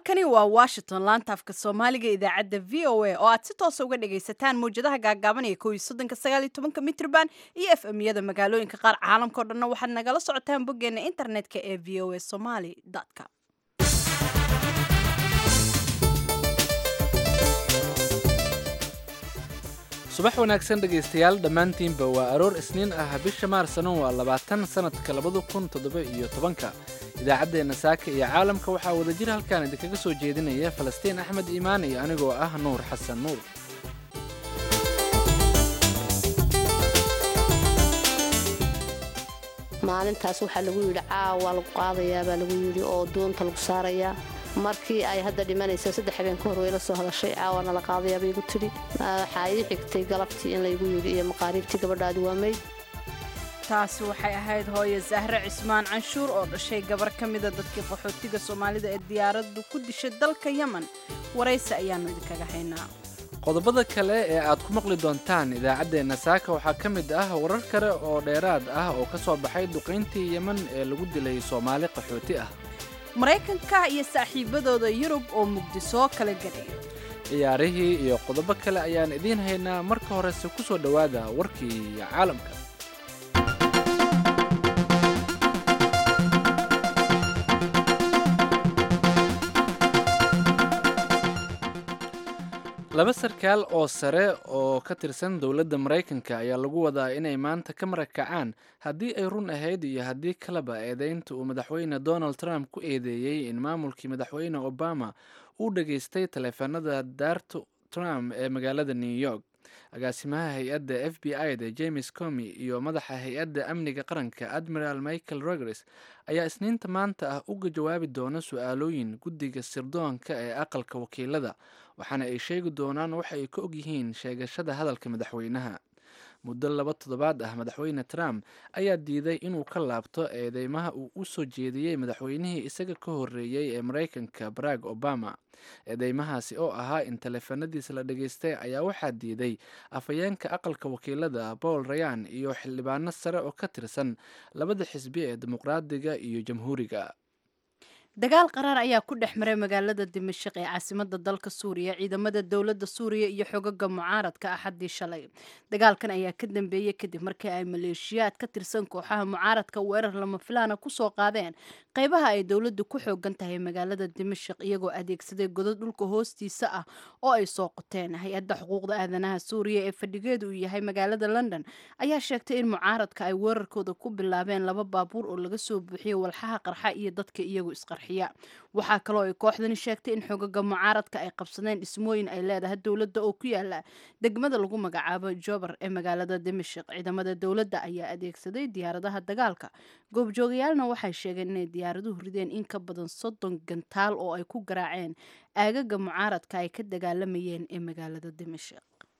halkani waa washington laanta afka soomaaliga idaacadda v o a oo aad si toosa uga dhagaysataan mawjadaha gaagaaban ee kow iyo soddonka sagaal iyo tobanka mitrban iyo f m yada magaalooyinka qaar caalamka o dhanna waxaad nagala socotaan boggeena internetka ee v o a somaly com subax wanaagsan dhegaystayaal dhammaantiinba waa aroor isniin ah bisha maarsano waa labaatan sannadka labada kun toddoba iyo tobanka idaacaddeenna saaka iyo caalamka waxaa wadajir halkaan idinkaga soo jeedinaya falastiin axmed iimaan iyo anigoo ah nuur xasan nuur maalintaas waxaa lagu yidhi caawa lagu qaadayaa baa lagu yidhi oo doonta lagu saarayaa markii ay hadda dhimanaysa saddex habeen ka hor way la soo hadashay caawana la qaadayaa bay igu tidhi waxaa ii xigtay galabtii in laygu yidhi iyo maqaariibtii gabadhaadi waa mayd taasi waxay ahayd hooye zahre cismaan canshuur oo dhashay gabar ka mida dadkii qaxootiga soomaalida ee diyaaraddu ku dishay dalka yemen waraysi ayaannu idinkaga haynaa qodobada kale ee aad ku maqli doontaan idaacaddeenna saaka waxaa ka mid ah warar kale oo dheeraad ah oo ka soo baxay duqayntii yemen ee lagu dilay soomaali qaxooti ah maraykanka iyo saaxiibadooda yurub oo muqdisoo kala gelayo ciyaarihii iyo qodobo kale ayaan idiin haynaa marka horese ku soo dhowaada warkii caalamka laba sarkaal oo sare oo ka tirsan dowladda maraykanka ayaa lagu wadaa inay maanta ka marakacaan haddii ay run ahayd iyo haddii kaleba eedeynta uu madaxweyne donald trump ku eedeeyey in maamulkii madaxweyne obama uu dhageystay taleefanada daarta trump ee magaalada new york agaasimaha hay-adda f b i da james comi iyo madaxa hay-adda amniga qaranka admiral michael rogers ayaa isniinta maanta ah uga jawaabi doona su-aalooyin guddiga sirdoonka ee aqalka wakiilada waxaana ay sheegi doonaan waxa ay ka ogyihiin sheegashada hadalka madaxweynaha muddo laba toddobaad ah madaxweyne trump ayaa diiday inuu ka laabto eedeymaha uu u soo jeediyey madaxweynihii isaga ka horreeyey ee maraykanka barack obama eedeymahaasi oo ahaa in taleefanadiisa la dhageystay ayaa waxaa diiday afhayeenka aqalka wakiilada paul rayan iyo xildhibaano sare oo ka tirsan labada xisbi ee dimuqraadiga iyo jamhuuriga dagaal qaraar ayaa ku dhex maray magaalada dimashik ee caasimada dalka suuriya ciidamada dowladda suuriya iyo xogaga mucaaradka axaddii shalay dagaalkan ayaa ka dambeeyey kadib markii ay maleeshiyaad ka tirsan kooxaha mucaaradka weerar lama filaana kusoo qaadeen qaybaha ay dowladdu ku xoogan tahay magaalada dimashik iyagoo adeegsaday godad dhulka hoostiisa ah oo ay soo qoteen hay-adda xuquuqda aadanaha suuriya ee fadhigeedu uu yahay magaalada london ayaa sheegtay in mucaaradka ay weerarkooda ku bilaabeen laba baabuur oo laga soo buuxiyey walxaha qarxa iyo dadka iyagu isqarxa waxaa kaloo ay kooxdani sheegtay in xogaga mucaaradka ay qabsadeen dhismooyin ay leedahay dowladda oo ku yaala degmada lagu magacaabo jobar ee magaalada dimashik ciidamada dowladda ayaa adeegsaday diyaaradaha dagaalka goobjoogayaalna waxay sheegeen inay diyaaraduhu rideen in ka badan soddon gantaal oo ay ku garaaceen aagaga mucaaradka ay ka dagaalamayeen ee magaalada dimashik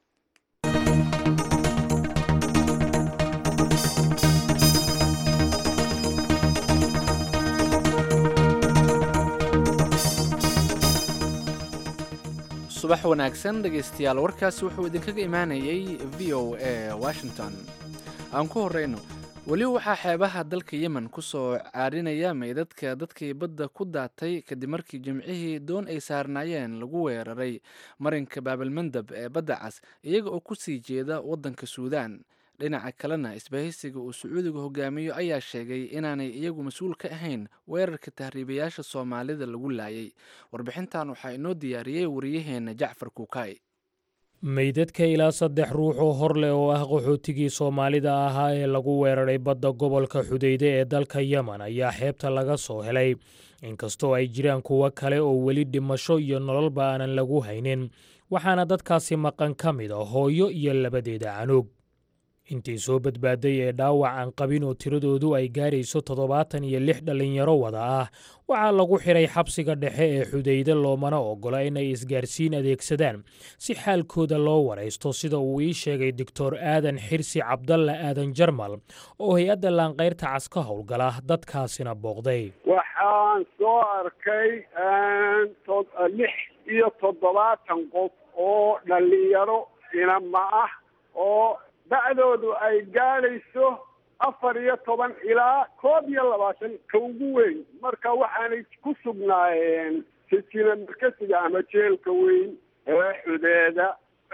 subax wanaagsan dhegaystayaal warkaasi wuxuu idinkaga imaanayay v o a washington aan ku horeyno weli waxaa xeebaha dalka yemen ku soo caarinaya meydadka dadkii badda ku daatay kadib markii jimcihii doon ay saarnaayeen lagu weeraray marinka baabalmandab ee badda cas iyaga oo ku sii jeeda waddanka suudaan dhinaca kalena isbahaysiga uu sacuudiga hogaamiyo ayaa sheegay inaanay iyagu mas-uul ka ahayn weerarka tahriibayaasha soomaalida lagu laayay warbixintan waxaa inoo diyaariyey wariyaheenna jacfar kuukay meydadka ilaa saddex ruux oo hor leh oo ah qaxootigii soomaalida ahaa ee lagu weeraray badda gobolka xudayde ee dalka yemen ayaa xeebta laga soo helay inkastoo ay jiraan kuwo kale oo weli dhimasho iyo nololba aanan lagu haynin waxaana dadkaasi maqan ka mid a hooyo iyo labadeeda canuug intii soo badbaaday ee dhaawac aan qabin oo tiradoodu ay gaarayso toddobaatan iyo lix dhallinyaro wada ah waxaa lagu xidhay xabsiga dhexe ee xudayde loomana oggola inay isgaarsiin adeegsadaan si xaalkooda loo waraysto sida uu ii sheegay doctor aadan xirsi cabdalla aadan jarmal oo hay-adda laanqayrta cas ka howlgala dadkaasina booqday waxaan soo arkay lix iyo toddobaatan qof oo dhallinyaro inama ah oo da'doodu ay gaadhayso afar iyo toban ilaa koob iyo labaatan ka ugu weyn marka waxaanay ku sugnaayeen sijina markasiga ama jeelka weyn ee xudeeda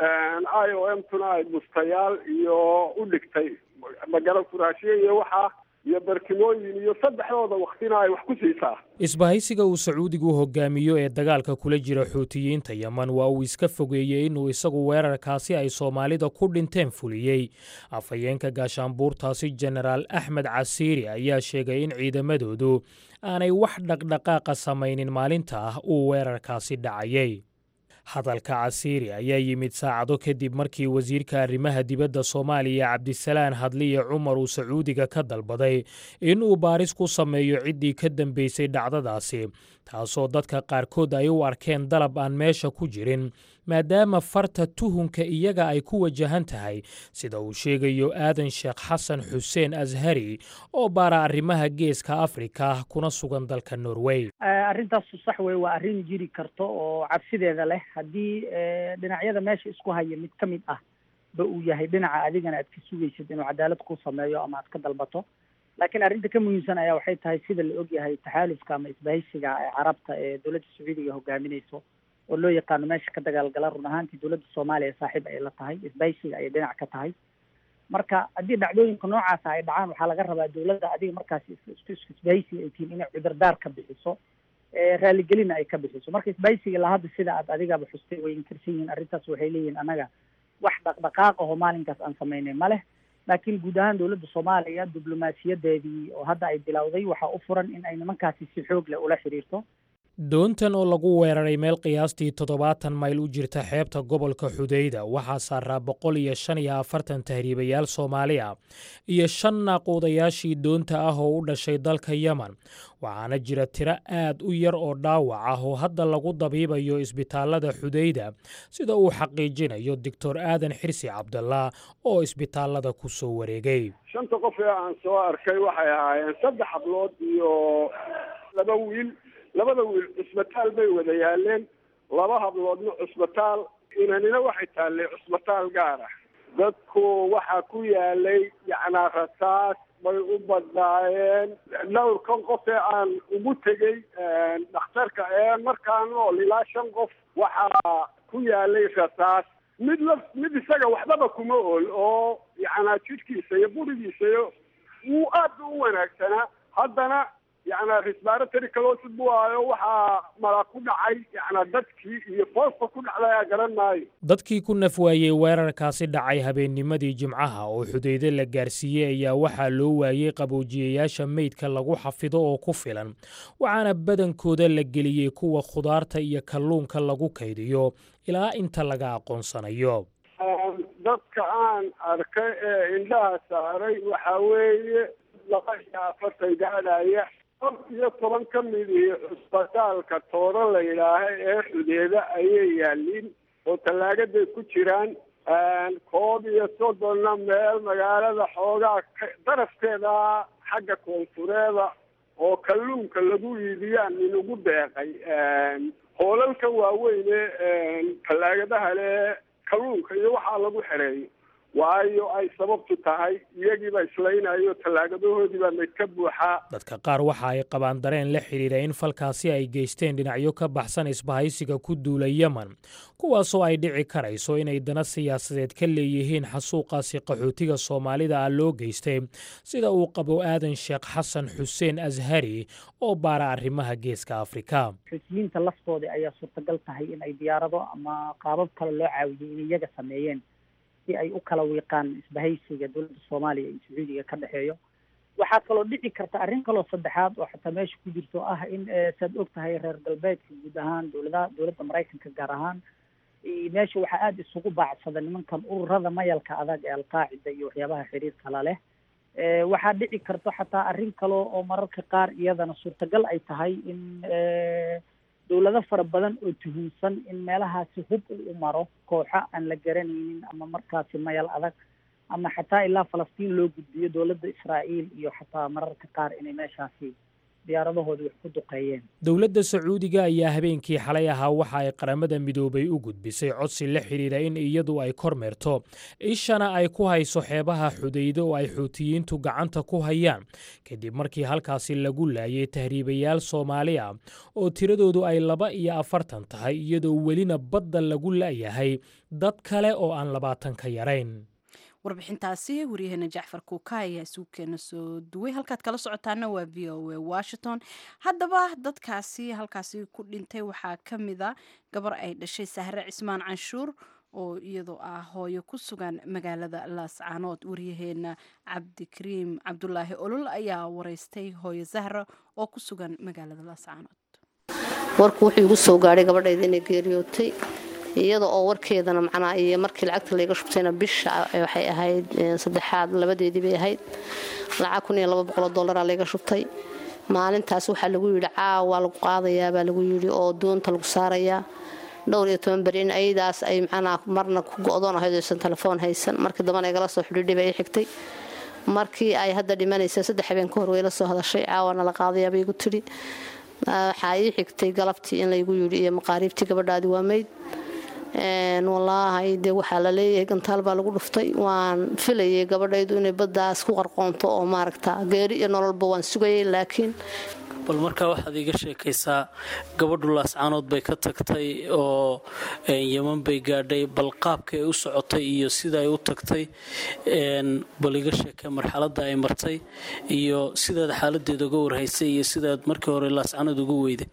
i o m tuna ay bustayaal iyo u dhigtay magalo furaashyo iyo waxaa iyo barkimooyin iyo saddexdooda waktina ay wax ku siisaa isbahaysiga uu sacuudigu hogaamiyo ee dagaalka kula jira xuutiyiinta yeman waa uu iska fogeeyey inuu isagu weerarkaasi ay soomaalida ku dhinteen fuliyey afhayeenka gaashaanbuurtaasi jenaraal axmed casiiri ayaa sheegay in ciidamadoodu aanay wax dhaqdhaqaaqa samaynin maalinta ah uu weerarkaasi dhacayay hadalka casiiri ayaa yimid saacado kadib markii wasiirka arrimaha dibadda soomaaliya cabdisalaan hadliye cumar uu sacuudiga ka dalbaday in uu baaris ku sameeyo ciddii ka dambeysay dhacdadaasi taasoo dadka qaarkood ay u arkeen dalab aan meesha ku jirin maadaama farta tuhunka iyaga ay ku wajahan tahay sida uu sheegayo aadan sheekh xasan xuseen ashari oo baara arrimaha geeska afrika kuna sugan dalka norway arrintaasu sax wey waa arrin jiri karto oo cabsideeda leh haddii dhinacyada meesha isku haya mid ka mid ah ba uu yahay dhinaca adigana aad ka sugaysid inuu cadaalad ku sameeyo ama aad ka dalbato laakiin arrinta ka muhiimsan ayaa waxay tahay sida la ogyahay taxaalufka ama isbahaysiga ee carabta ee dowladda sacuudiga hogaaminayso oo loo yaqaano meesha ka dagaalgala run ahaantii dowladda soomaaliya saaxiib ay la tahay isbahaysiga ayay dhinac ka tahay marka haddii dhacdooyinka noocaasa ay dhacaan waxaa laga rabaa dowladda adiga markaasi isbahaysiga ay tihiin inay cudurdaar ka bixiso raaligelina ay ka bixiso marka isbahaysiga ilaa hadda sida aad adigaba xustay way inkirsan yihiin arrintaas waxay leeyihiin annaga wax dhaqdhaqaaq aho maalinkaas aan samaynay ma leh laakiin guud ahaan dowladda soomaaliya diblomaasiyadeedii oo hadda ay bilowday waxaa u furan in ay nimankaasi si xoog leh ula xiriirto doontan oo lagu weeraray meel qiyaastii toddobaatan mayl u jirta xeebta gobolka xudayda waxaa saaraa boqol iyo shan iyo afartan tahriibayaal soomaali ah iyo shan naaquudayaashii doonta ah oo u dhashay dalka yemen waxaana jira tiro aad u yar oo dhaawac ah oo hadda lagu dabiibayo isbitaallada xudayda sida uu xaqiijinayo doctor aadan xirsi cabdallah oo isbitaallada ku soo wareegay shanta qof ee aan soo arkay waxay ahaayeen saddex hablood iyo laba wiil labada wiil cusbitaal bay wada yaaleen laba habloodna cusbitaal inanina waxay taallay cusbitaal gaar ah dadku waxaa ku yaalay yacnaa rasaas bay u badnaayeen dhowrkan qof ee aan ugu tegey dhakhtarka ee markaa nool ilaa shan qof waxaa ku yaalay rasaas mid la mid isaga waxbaba kuma ool oo yacnaa jidhkiisa iyo burigiisa iyo wuu aad u wanaagsanaa haddana yacnaa respiratory calosis buu ahayo waxaa mala ku dhacay yacnaa dadkii iyo foosta ku dhacday garan maayo dadkii ku naf waayey weerarkaasi dhacay habeennimadii jimcaha oo xudayde la gaarsiiyey ayaa waxaa loo waayey qaboojiyayaasha meydka lagu xafido oo ku filan waxaana badankooda la geliyey kuwa khudaarta iyo kalluunka lagu kaydiyo ilaa inta laga aqoonsanayo dadka aan arkay ee indhaha saaray waxaa weeye laba iyo afartan gaadhaya qof iyo toban ka midii cusbitaalka tooro la yidhaaha ee xudeeda ayay yaaliin oo tallaagaday ku jiraan koob iyo soddonna meel magaalada xoogaa darafkeeda xagga koonfureeda oo kalluunka lagu iibiyaan inugu deeqay hoolalka waaweyne tallaagadaha le kalluunka iyo waxaa lagu xereeyo waayo ay sababtu tahay iyagiiba islaynayo tallaagadahoodiibaa mayd ka buuxaa dadka qaar waxa ay qabaan dareen la xidhiidha in falkaasi ay geysteen dhinacyo ka baxsan isbahaysiga ku duula yemen kuwaasoo ay dhici karayso inay dana siyaasadeed ka leeyihiin xasuuqaasi qaxootiga soomaalida ah loo geystay sida uu qabo aadan sheekh xasan xuseen ashari oo baara arrimaha geeska afrika xuutiyiinta laftooda ayaa suurtagal tahay in ay diyaarado ama qaabab kale loo caawiyey in iyaga sameeyeen si ay u kala wiiqaan isbahaysiga dowladda soomaaliya iyo sacuudiga ka dhexeeyo waxaa kaloo dhici karta arrin kaloo saddexaad oo xataa meesha ku jirto ah in saad og tahay reer galbeedka guud ahaan dowladaha dowladda maraykanka gaar ahaan meesha waxaa aada isugu baacsada nimankan ururada mayalka adag ee alqaacida iyo waxyaabaha xiriirka la leh waxaa dhici karto xataa arrin kale oo mararka qaar iyadana suurtagal ay tahay in dowlado fara badan oo tuhunsan in meelahaasi hub u maro kooxo aan la garanaynin ama markaasi mayal adag ama xataa ilaa falastiin loo gudbiyo dowladda israa'iil iyo xataa mararka qaar inay meeshaasi diyaaradahooda wax ku duqeeyeen dowladda sacuudiga ayaa habeenkii xalay ahaa waxa ay qaramada midoobay u gudbisay codsi la xidhiidha in iyadu ay kormeerto ishana ay ku hayso xeebaha xudaydo oo ay xuutiyiintu gacanta ku hayaan kadib markii halkaasi lagu laayay tahriibayaal soomaali ah oo tiradoodu ay laba iyo afartan tahay iyadoo welina badda lagu la'yahay dad kale oo aan labaatan ka yarayn warbixintaasi waryaheena jacfar kuuka ayaa isuukeena soo duway halkaad kala socotaana waa v o a washington haddaba dadkaasi halkaasi ku dhintay waxaa ka mida gabar ay dhashay sahre cismaan canshuur oo iyadoo ah hooyo ku sugan magaalada laascaanood waryaheena cabdikariim cabdulaahi olol ayaa wareystay hooyo zahra oo ku sugan magaalada laascaanood warku wuxuu igu soo gaadhay gabadhayda inay geeriyootay iyada oo warkeedana macnaa iyo markii lacagta layga shubtayna bisha waxay ahayd saddexaad labadeedii bay ahayd lacag kun iyo laba boqoloo dollaraa layga shubtay maalintaas waxaa lagu yidhi caawa lagu qaadayaa baa lagu yidhi oo doonta lagu saarayaa dhowr iyo toban beri in ayadaas ay macnaa marna ku go-doon ahayd oysan telefoon haysan markii dambana igala soo xidhiidhay bay xigtay markii ay hadda dhimanaysa saddex habeen ka hor way la soo hadashay caawana la qaadayaa bay igu tidhi waxaa ii xigtay galabtii in laygu yidhi iyo maqaariibtii gabadhaadi waa mayd walaahay dee waxaa la leeyahay gantaal baa lagu dhuftay waan filayay gabadhaydu inay baddaas ku qarqoonto oo maaragta geeri iyo nololba waan sugayay laakiin bal markaa waxaad iiga sheekaysaa gabadhu laascaanood bay ka tagtay oo yeman bay gaadhay bal qaabka ay u socotay iyo sida ay u tagtay bal iga sheekee marxaladda ay martay iyo sidaad xaaladeeda uga warhaysay iyo sidaad markii hore laascaanood ugu weyday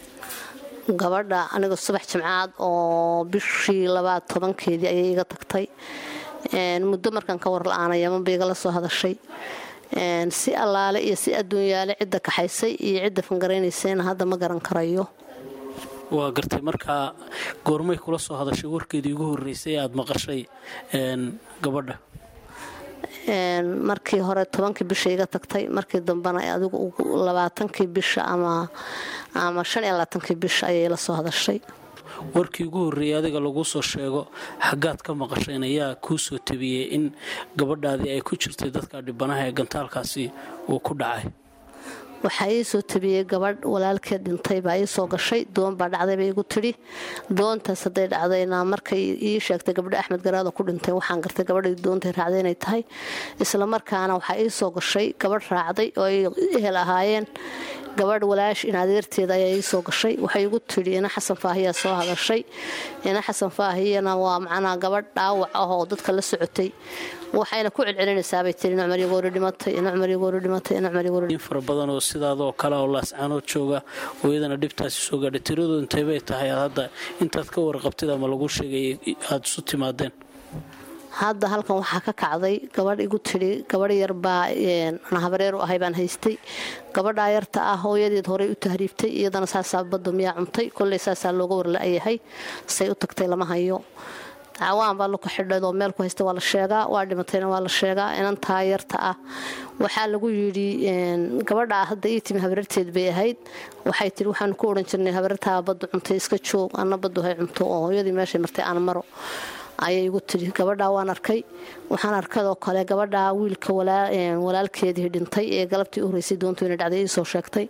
gabadha aniga subax jimcaad oo bishii labaad tobankeedii ayay iga tagtay muddo markaan ka war la-aana yaman bay igala soo hadashay si allaale iyo si adduunyaale cidda kaxaysay iyo cidda fangaraynaysayna hadda ma garan karayo waa gartay markaa goormay kula soo hadashay warkeedii ugu horreysay aada maqashay gabadha markii hore tobankii bisha iga tagtay markii dambena adigu labaatankii bisha ama ama shan iyo labaatankii bisha ayay la soo hadashay warkii ugu horreeyay adiga lagu soo sheego xaggaad ka maqasheen ayaa kuu soo tabiyey in gabadhaadii ay ku jirtay dadka dhibanaha ee gantaalkaasi uu ku dhacay waxaa ii soo tabiyey gabadh walaalkeed dhintay baa ii soo gashay doon baa dhacday bay igu tidhi doontaas hadday dhacdayna markay ii sheegtay gabdho axmed garaado ku dhintay waxaan gartay gabadhii doontay raacday inay tahay isla markaana waxaa ii soo gashay gabadh raacday oo ay ehel ahaayeen gabadh walaash in adeerteeda ayaa ii soo gashay waxay igu tidhi ina xasan faahiyaa soo hadashay ina xasan faahiyana waa macnaa gabadh dhaawac ah oo dadka la socotay waxayna ku celcelinaysaabay tii ina cumar yagoori dhimatay ina cumar yagoori dhimatay ina cumar yagoori in fara badan oo sidaadoo kale oo laascaanood jooga oo iyadana dhibtaasi soo gaadhay tiradooda intay bay tahay aad hadda intaad ka warqabtid ama lagu sheegay aada isu timaadeen hadda halkan waxaa ka kacday gabadh igu tidhi gabadh yar baa habareer u ahay baan haystay gabadhaa yarta ah hooyadeed horey u tahriibtay iyadana saasaa badda miyaa cuntay kolley saasaa looga warla-yahay say u tagtay lama hayo cawaan baa luka xidhayd oo meel ku haysta waa la sheegaa waa dhimatayna waa la sheegaa inantaa yarta ah waxaa lagu yidhi gabadhaa hadda ii timi habareerteed bay ahayd waxay tihi waxaanu ku odhan jirnay habareertaa baddu cuntay iska joog anna baddu hay cunto oo hooyadii meeshay martay aan maro ayay igu tidhi gabadhaa waan arkay waxaan arkadoo kale gabadhaa wiilka walaalkeedii dhintay ee galabtii u horeysay doontu ina dhacday ii soo sheegtay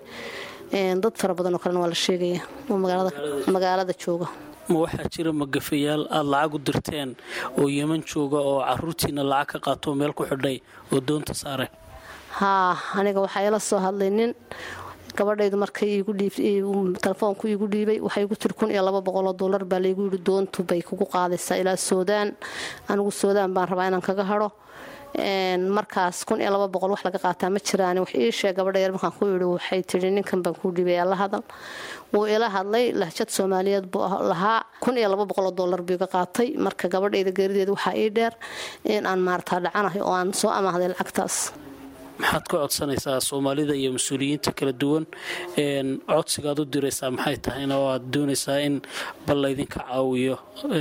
dad fara badan oo kalena waa la sheegaya oo magaalada jooga ma waxaa jira magafayaal aada lacag u dirteen oo yeman jooga oo caruurtiina lacag ka qaatoo meel ku xidhay oo doonta saaray haa aniga waxaa ila soo hadlay nin gabadhaydu markay telefoonku iigu dhiibay waxay igu tiri kun iyo laba boqoloo dollar baa laygu yidhi doontu bay kugu qaadaysaa ilaa soodaan anigu soodaan baan rabaa inaan kaga hadho markaas kun iyo laba boqol wax laga qaataa ma jiraan wax ii sheeg gabadha yar markaan ku yidhi waxay tidhi ninkan baan kuu dhiibay alla hadal wuu ila hadlay lahjad soomaaliyeed buu lahaa kun iyo laba boqoloo dollar buu iga qaatay marka gabadhayda geerideed waxaa ii dheer in aan maartaa dhacanahay oo aan soo amaahday lacagtaas maxaad ka codsanaysaa soomaalida iyo mas-uuliyiinta kala duwan codsigaad u diraysaa maxay tahayna oo aad doonaysaa in bal laydinka caawiyo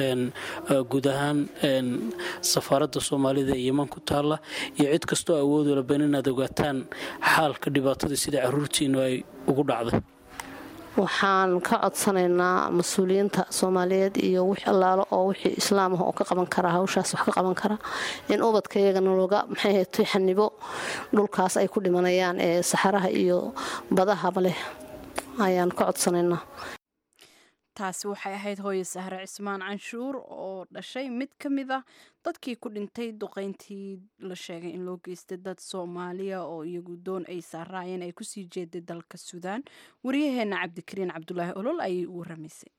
guud ahaan safaaradda soomaalida ee yeman ku taalla iyo cid kastoo awood walban inaad ogaataan xaalka dhibaatada sida caruurtiinu ay ugu dhacday waxaan ka codsanaynaa mas-uuliyiinta soomaaliyeed iyo wix allaalo oo wixii islaam ah oo ka qaban kara hawshaas wax ka qaban kara in ubadka iyagana looga maxay ahayd xanibo dhulkaas ay ku dhimanayaan ee saxaraha iyo badahaba leh ayaan ka codsanaynaa taasi waxay ahayd hooye sahre cismaan canshuur oo dhashay mid ka mid ah dadkii ku dhintay duqeyntii la sheegay in loo geystay dad soomaaliya oo iyagu doon ay saaraayeen ay kusii jeeday dalka suudaan waryaheena cabdikariin cabdulaahi olol ayay u waramaysay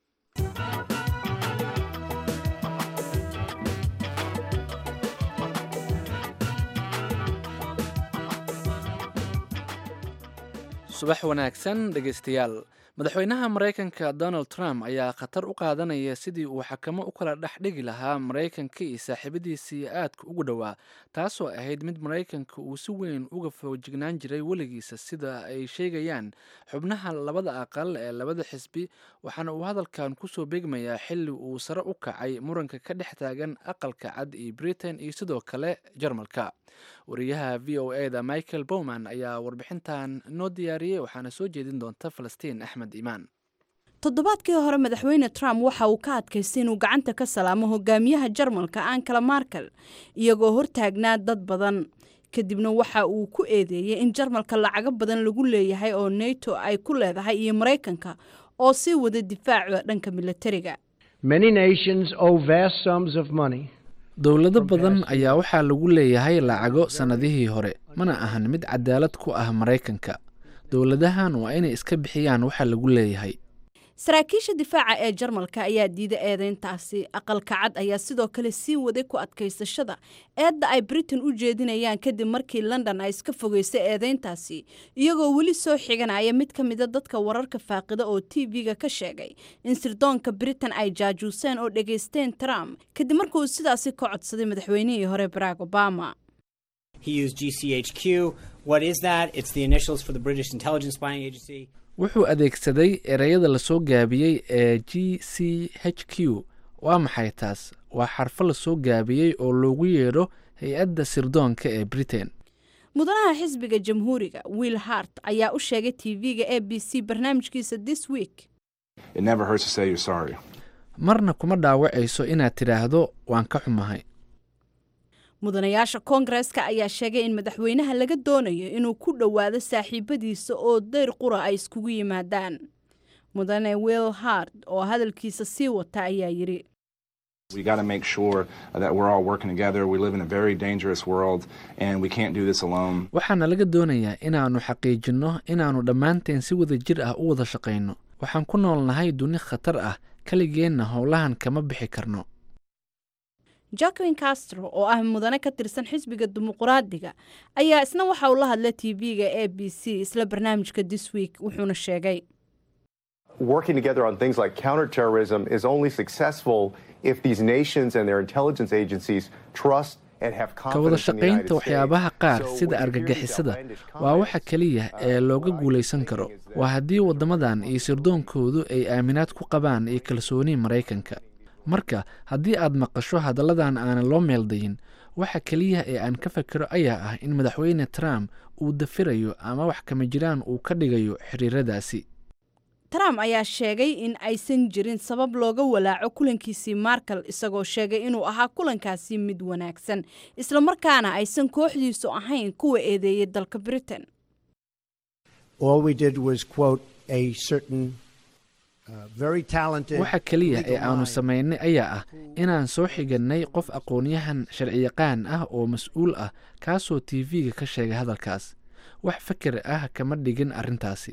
subax wanaagsan dhegaystayaal madaxweynaha maraykanka donald trump ayaa khatar u qaadanaya sidii uu xakamo u kala dhex dhigi lahaa maraykanka iyo saaxiibadiisii aadka ugu dhowaa taasoo ahayd mid maraykanka uu si weyn uga foojignaan jiray weligiisa sida ay sheegayaan xubnaha labada aqal ee labada xisbi waxaana uu hadalkan kusoo beegmayaa xili uu sare u kacay muranka ka dhex taagan aqalka cad iyo britain iyo sidoo kale jarmalka wariyaha v o e da michael bowman ayaa warbixintan noo diyaariyey waxaana soo jeedin doonta falastiin axmed imaan toddobaadkii hore madaxweyne trump waxa uu ka adkaystay inuu gacanta ka salaamo hogaamiyaha jarmalka ankala markel iyagoo hortaagnaa dad badan kadibna waxa uu ku eedeeyey in jarmalka lacago badan lagu leeyahay oo neto ay ku leedahay iyo maraykanka oo sii wada difaaca dhanka milatariga dowlado badan ayaa waxaa lagu leeyahay lacago sannadihii hore mana ahan mid cadaalad ku ah maraykanka dowladahan waa inay iska bixiyaan waxa lagu leeyahay saraakiisha difaaca ee jarmalka ayaa diiday eedeyntaasi aqalka cad ayaa sidoo kale sii waday ku adkaysashada eedda ay britain u jeedinayaan kadib markii london ay iska fogeysay eedeyntaasi iyagoo weli soo xiganaya mid ka mida dadka wararka faaqida oo t v-ga ka sheegay in sirdoonka britain ay jaajuuseen oo dhegaysteen trump kadib markuu sidaasi ka codsaday madaxweynihii hore barack obama wuxuu adeegsaday ereyada lasoo gaabiyey ee g c h q waa maxay taas waa xarfo lasoo gaabiyey oo loogu yeedho hay-adda sirdoonka ee britain mudanaha xisbiga jamhuuriga will hart ayaa u sheegay t v-ga a b c barnaamijkiisa this week marna kuma dhaawacayso inaad tidhaahdo waan ka xumahay mudanayaasha koongareska ayaa sheegay in madaxweynaha laga doonayo inuu ku dhowaado saaxiibadiisa oo dayr qura ay iskugu yimaadaan mudane will hard oo hadalkiisa sii wata ayaa yidhi waxaana laga doonayaa inaannu xaqiijinno inaannu dhammaanteen si wada jir ah u wada shaqayno waxaan ku noolnahay duni khatar ah keligeenna howlahan kama bixi karno jacquin castro oo ah mudane ka tirsan xisbiga dimuqraadiga ayaa isna waxa uu la hadlay t v-ga a b c isla barnaamijka this week wuxuuna sheegay working together on things like counterterrorism is only successful if these nations and their intelligence agencies trust ka wada shaqaynta waxyaabaha qaar sida argagixisada waa waxa keliya ee looga guulaysan karo waa haddii waddamadan iyo sirdoonkoodu ay aaminaad ku qabaan iyo kalsooni maraykanka marka haddii aad maqasho hadalladan aanan loo meeldayin waxa keliya ee aan ka fakero ayaa ah in madaxweyne trump uu dafirayo ama wax kama jiraan uu ka dhigayo xiriiradaasi trump ayaa sheegay in aysan jirin sabab looga walaaco kulankiisii markel isagoo sheegay inuu ahaa kulankaasi mid wanaagsan islamarkaana aysan kooxdiisu ahayn kuwa eedeeyay dalka britain waxa keliya ee aanu samaynay ayaa ah inaan soo xigannay qof aqoon-yahan sharciyaqaan ah oo mas-uul ah kaasoo t v-ga ka sheegay hadalkaas wax fakar ah kama dhigin arrintaasi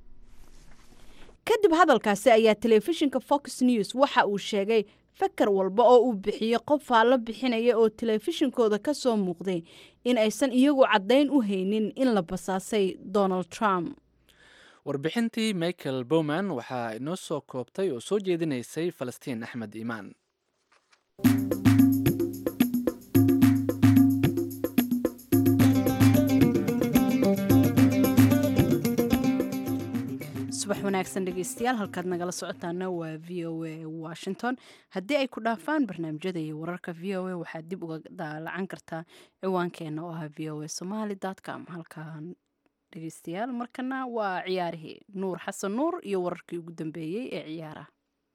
kadib hadalkaasi ayaa telefishinka fox news waxa uu sheegay fakar walba oo uu bixiyey qof faallo bixinaya oo telefishinkooda ka soo muuqday in aysan iyagu caddayn u haynin in la basaasay donald trump warbixintii michael bowman waxaa inoo soo koobtay oo soo jeedinaysay falastiin axmed iimaan subax wanaagsan dhegeystayaal halkaad nagala socotaana waa v o a washington haddii ay ku dhaafaan barnaamijyada iyo wararka v o a waxaad dib uga daalacan kartaa ciwaankeena oo ah v o a somaly com halkaan dhegeystayaal markana waa ciyaarihii nuur xasan nuur iyo wararkii ugu dambeeyey ee ciyaaraha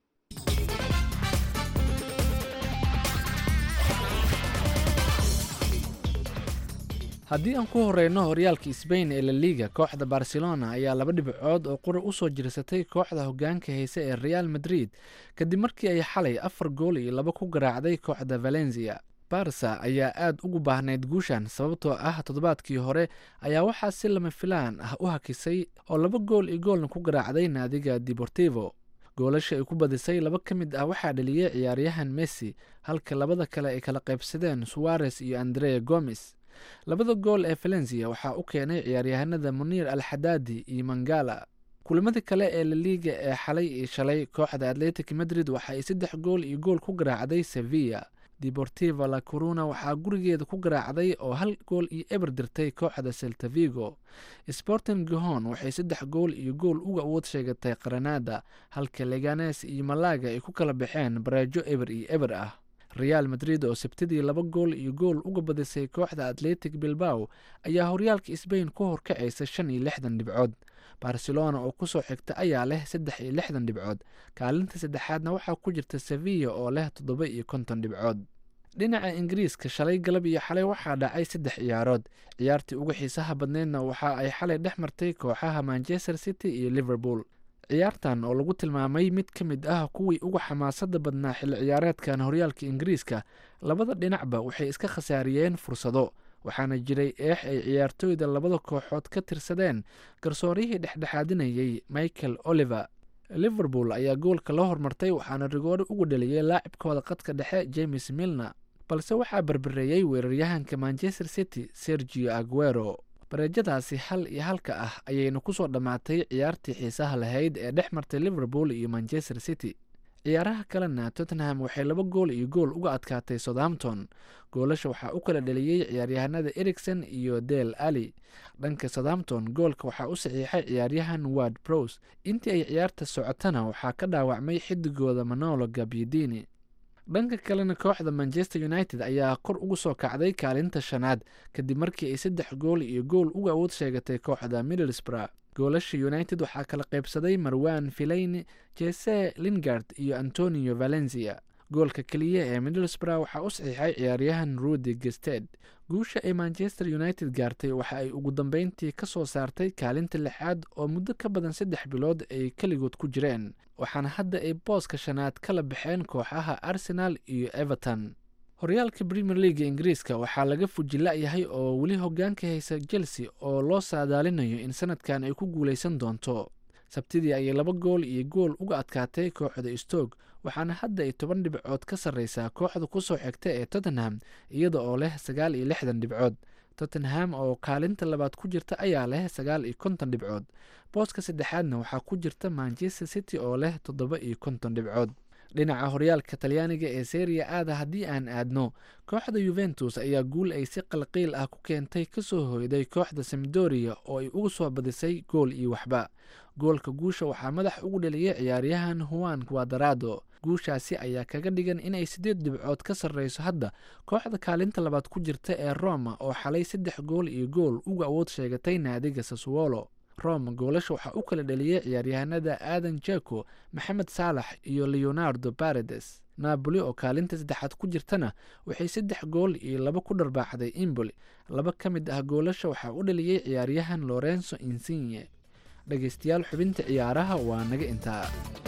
haddii aan ku horeyno horyaalka sbain ee la liga kooxda barcelona ayaa laba dhibcood oo qura usoo jirsatay kooxda hogaanka hayse ee real madrid kadib markii ay xalay afar gool iyo laba ku garaacday kooxda valencia barsa ayaa aad ugu baahnayd guushan sababtoo ah toddobaadkii hore ayaa waxaa si lama filaan ah u hakisay oo laba gool iyo goolna ku garaacday naadiga deportivo goolasha ay ku badisay laba ka mid ah waxaa dhaliyey ciyaaryahan messi halka labada kale ay kala qaybsadeen suwares iyo andrea gomes labada gool ee valencia waxaa u keenay ciyaaryahanada muniir alxadaadi iyo mangala kulamada kale ee laliiga ee xalay iyo shalay kooxda atletic madrid waxa ay saddex gool iyo gool ku garaacday sevilla deportiva la coruna waxaa gurigeeda ku garaacday oo hal gool iyo eber dirtay kooxda seltavigo sporting gihon waxay saddex gool iyo gool uga awood sheegatay qaranada halka leganes iyo malaga ay ku kala baxeen bareejo eber iyo eber ah real madrid oo sabtidii laba gool iyo gool uga badisay kooxda atletic bilbao ayaa horyaalka sbain ku horkacaysa shan iyo lixdan dhibcood barcelona oo kusoo xigta ayaa leh saddex iyo lixdan dhibcood kaalinta saddexaadna waxaa ku jirta sevilla oo leh toddoba iyo konton dhibcood dhinaca ingiriiska shalay galab iyo xalay waxaa dhacay saddex ciyaarood ciyaartii ugu xiisaha badneydna waxa ay xalay dhex martay kooxaha manchester city iyo liverpool ciyaartan oo lagu tilmaamay mid ka mid ah kuwii ugu xamaasada badnaa xilli ciyaareedkan horyaalka ingiriiska labada dhinacba waxay iska khasaariyeen fursado waxaana jiray eex ay ciyaartooyda labada kooxood ka tirsadeen garsooryihii dhexdhexaadinayay michael oliver liverpool ayaa goolka la hormartay waxaana rigoore ugu dhaliyey laacibkooda qadka dhexe james milner balse waxaa berbereeyey weeraryahanka manchester city sergio aguero bareejadaasi hal iyo halka ah ayayna kusoo dhammaatay ciyaartii xiisaha lahayd ee dhex martay liverpool iyo manchester city ciyaaraha kalena tottenham waxay laba gool iyo gool uga adkaatay southampton goolasha waxaa u kala dhaliyey ciyaaryahanada ericson iyo del ali dhanka southampton goolka waxaa u saxiixay ciyaaryahan ward brose intii ay ciyaarta socotana waxaa ka dhaawacmay xidigooda manolo gabyidini dhanka kalena kooxda manchester united ayaa kor ugu soo kacday kaalinta shanaad kadib markii ay saddex gool iyo gool uga awood sheegatay kooxda middlesbrough goolasha united waxaa kala qaybsaday marwan filayni jese lingard iyo antonio valencia goolka keliya ee middlesbrough waxaa u saxiixay ciyaaryahan rudy gested guusha ay manchester united gaartay waxa ay ugu dambeyntii ka soo saartay kaalinta lixaad oo muddo ka badan saddex bilood ay keligood ku jireen waxaana hadda ay booska shanaad kala baxeen kooxaha arsenal iyo everton horyaalka premier leaga ingiriiska waxaa laga fujila-yahay oo weli hogaanka haysa chelsea oo loo saadaalinayo in sanadkan ay ku guuleysan doonto sabtidii ayay laba gool iyo gool uga adkaatay kooxda stoke waxaana hadda ay toban dhibcood ka sarreysaa kooxda kusoo xigta ee tottenham iyada oo leh sagaal iyo lixdan dhibcood tottenham oo kaalinta labaad ku jirta ayaa leh sagaal iyo konton dhibcood booska saddexaadna waxaa ku jirta manchester city oo leh toddoba iyo konton dhibcood dhinaca horyaalka talyaaniga ee seriya aada haddii aan aadno kooxda yuventus ayaa guul ay si qalqiil ah ku keentay kasoo hoyday kooxda samdoria oo ay uga soo badisay gool iyo waxba goolka guusha waxaa madax ugu dhaliyay ciyaaryahan huan quadarado guushaasi ayaa kaga dhigan inay siddeed dhibcood ka sarreyso hadda kooxda kaalinta labaad ku jirta ee roma oo xalay saddex gool iyo gool uga awood sheegatay naadiga saswolo roma goolasha waxaa u kala dhaliyey ciyaaryahanada aadan jako maxamed saalax iyo leonardo baredes napoli oo kaalinta saddexaad ku jirtana waxay saddex gool iyo laba ku dharbaaxday imboli laba ka mid ah goolasha waxaa u dhaliyey ciyaaryahan lorenzo insigne dhegeystayaal xubinta ciyaaraha waa naga intaa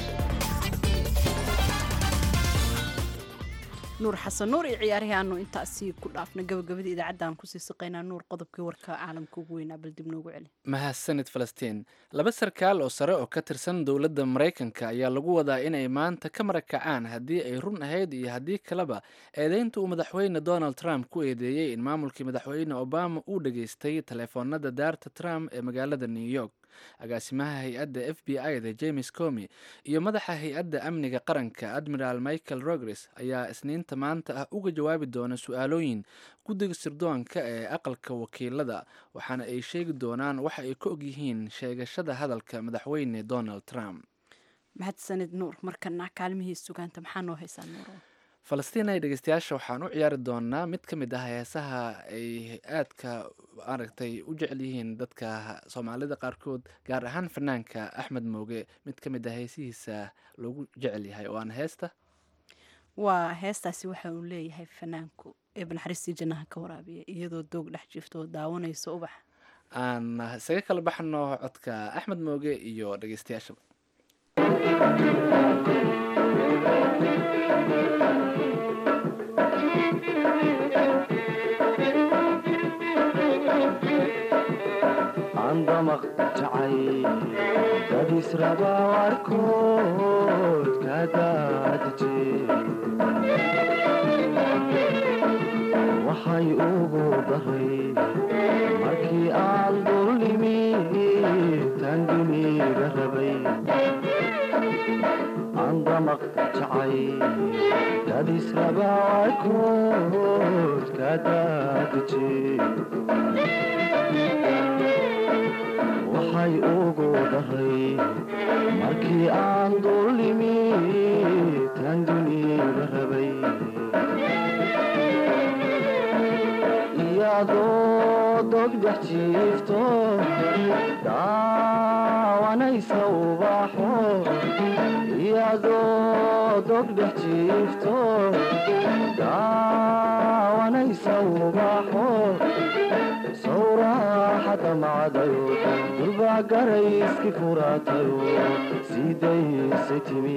nuur xasan nuur iyo ciyaarihii aanu intaasi ku dhaafna gabagabadii idaacaddan kusii saqaynaa nuur qodobkii warka caalamka ugu weynaa bal dib noogu celi mahadsanid falastiin laba sarkaal oo sare oo ka tirsan dowladda maraykanka ayaa lagu wadaa inay maanta ka marakacaan haddii ay run ahayd iyo haddii kaleba eedeynta uu madaxweyne donald trump ku eedeeyey in maamulkii madaxweyne obama uu dhageystay taleefoonada daarta trump ee magaalada new york agaasimaha hay-adda f b i da james comi iyo madaxa hay-adda amniga qaranka admiral michael rogres ayaa isniinta maanta ah uga jawaabi doona su-aalooyin guddiga sirdoonka ee aqalka wakiilada waxaana ay sheegi doonaan waxa ay ka ogyihiin sheegashada hadalka madaxweyne donald trump mahadsanid nuur markana kaalmihii sugaanta maxaa noo haysaa nuur falastiin ay dhegeystayaasha waxaan u ciyaari doonaa mid ka mid ah heesaha ay aadka maaragtay u jecel yihiin dadka soomaalida qaarkood gaar ahaan fanaanka axmed mooge mid ka mid ah heesihiisa loogu jecel yahay oo aan heesta waa heestaasi waxa uu leeyahay fanaanku ee banaxariistii jannaha ka waraabiya iyadoo doog dhex jirto oo daawanayso ubax aan isaga kala baxno codka axmed mooge iyo dhegeystayaashaba andamaq jacay dadisraba warkood ka daadije waxay ugu daray markii aan dulnimi tanginiga rabay andamaq jacay dadisraba warkood ka daadije waxay ugu daray markii aan dulnimi tanginiga rabay iyadoo dogdhex jiifto daawanaysa ubaxo iyadoo dogdhex jiifto daawanaysa ubaxo sawraaxada macdayo durbaa garayski furaatayo siidayse timi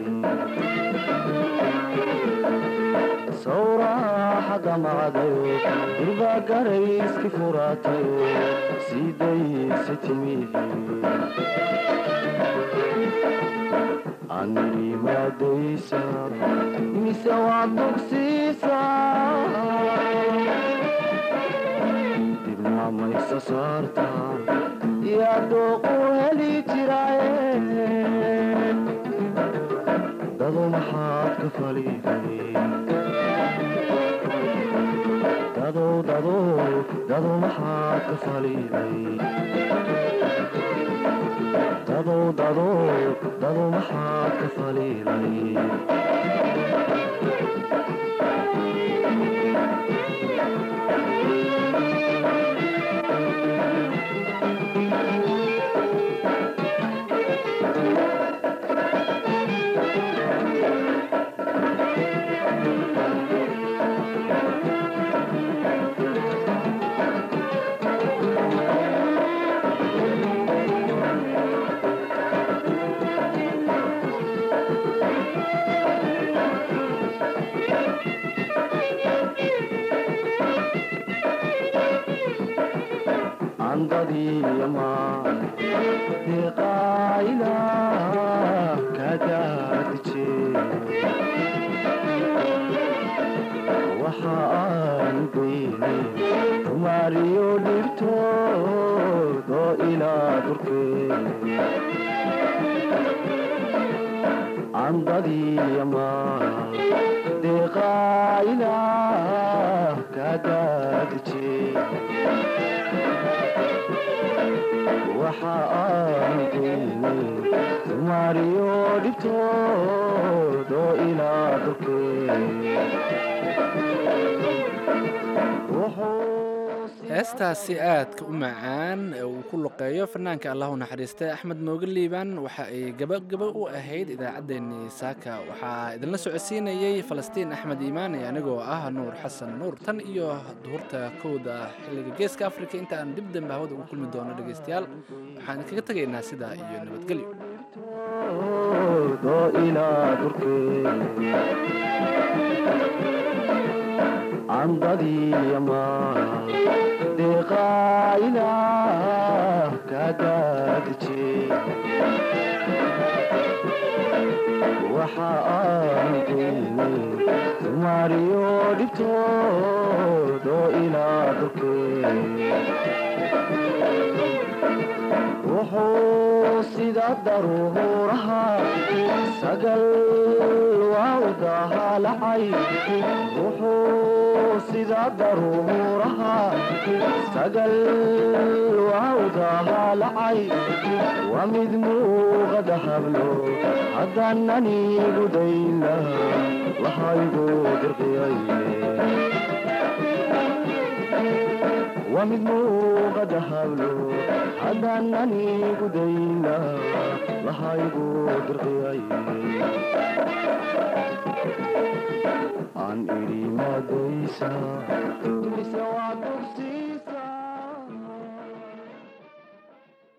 sawraaxada macdayo durbaa garayski furaatayo siidayse timi aniri maadaysa mise waa dugsiisa dibna maysa saarta yaa dooqu heli jiraaye dadu maxaad ka faliday dadow dadow dadu maxaad ka faliday dadow dadow dadu maxaad ka faliday andadiyama deqaayla kadaadije waxa aan geyne tumaariyo dhibtood oo ilaa durkee andadiyama deqaayla kadaadije waxa aan geyne tumaariyo dhibtood oo ilaa durkee heestaasi aadka u macaan ee uu ku luqeeyo fanaanka allahu naxariistay axmed mooge liibaan waxa ay gabagaba u ahayd idaacaddeenii saaka waxaa idinla socodsiinayey falastiin axmed iimaan ee anigoo ah nuur xasan nuur tan iyo duhurta kowda xilliga geeska afrika inta aan dib dambe hawada ugu kulmi doono dhegaystayaal waxaan idinkaga tegaynaa sidaa iyo nabadgelyo oo ilaa durkee andadiyama deqaayla kadaadije waxa aan geyne tumaariyo dhibtood oo ilaa durkee wuxuu sida daruuraha sagal waa u dahaalacay wuxuu sida daruuraha sagal waa u dahaalacay waa mid muuqada hablo haddaanan igu dayna lahaygu dirqiyaye waa mid muuqada hablo haddaanan igu dayna lahaygu dirqiyaye aan idhi madaysa mise waa dugsi